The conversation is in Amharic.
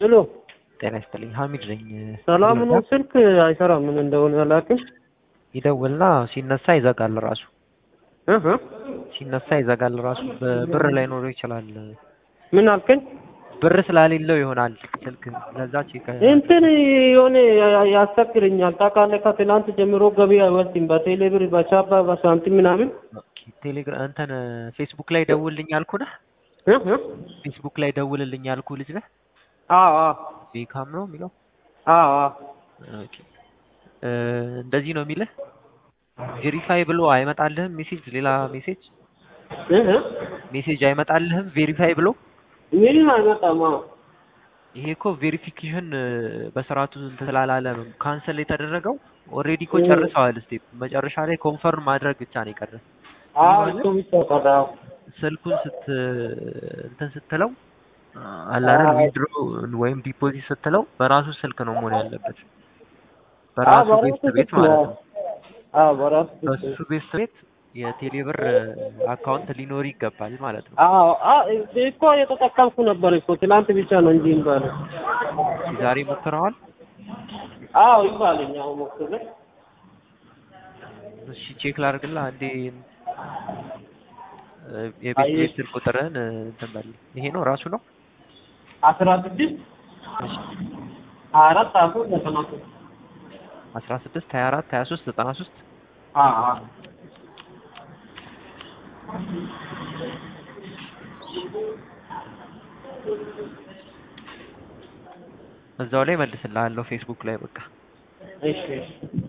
ሄሎ ጤና ይስጥልኝ ሀሚድ ነኝ። ሰላም ነው። ስልክ አይሰራም ምን እንደሆነ አላውቅም። ይደውልና ሲነሳ ይዘጋል ራሱ እህ ሲነሳ ይዘጋል ራሱ። በብር ላይኖረው ይችላል። ምን አልከኝ? ብር ስላሌለው ይሆናል ስልክ ለዛ ቼክ እንትን የሆነ ያ- ያስቸግረኛል ታውቃለህ። ከትናንት ጀምሮ ገቢ አይወስድም። በቴሌ ብር፣ በቻባ፣ በሳንቲም ምናምን ቴሌግራም እንትን ፌስቡክ ላይ ደውልልኝ ያልኩ ነህ። እህ እህ ፌስቡክ ላይ ደውልልኝ ያልኩ ልጅ ነህ። አዎ አዎ ቤካም ነው የሚለው። አዎ አዎ ኦኬ እ እንደዚህ ነው የሚልህ። ቬሪፋይ ብሎ አይመጣልህም ሜሴጅ፣ ሌላ ሜሴጅ እህ እህ ሜሴጅ አይመጣልህም ቬሪፋይ ብሎ። ምንም አይመጣም። አዎ ይሄ እኮ ቬሪፊኬሽን በስርዓቱ እንትን ስላላለ ነው ካንሰል የተደረገው። ኦልሬዲ እኮ እ- ጨርሰዋል። ስቴፕ መጨረሻ ላይ ኮንፈርም ማድረግ ብቻ ነው የቀረ። አዎ እሱ ብቻ ቀረ። አዎ ስልኩን ስት እንትን ስትለው አላረን አዎ። ዊድሮ ወይም ዲፖዚት ስትለው በራሱ ስልክ ነው መሆን ያለበት። አዎ በራሱ በራሱ ቤት ቤት ስልክ ነው። ማለት ነው። አዎ በራሱ ስልክ ነው። በሱ ቤት ቤት የቴሌብር አካውንት ሊኖር ይገባል ማለት ነው። አዎ አዎ እኮ የተጠቀምኩ ነበር እኮ ትናንት ብቻ ነው እንጂ ይባል። ዛሬ ሞክረዋል። አዎ ይባልኝ። አዎ ሞክሬ እሺ ቼክ ላድርግልህ አንዴ። እ የቤት አይ- ቤት ስልክ ቁጥርህን እ እንትን በል። ይሄ ነው ራሱ ነው። አስራ ስድስት እሺ ሀያ አራት ሀያ ሶስት ዘጠና ሶስት አስራ ስድስት ሀያ አራት ሀያ ሶስት ዘጠና ሶስት አዎ አዎ እዛው ላይ መልስልሃለሁ ፌስቡክ ላይ በቃ እሺ እሺ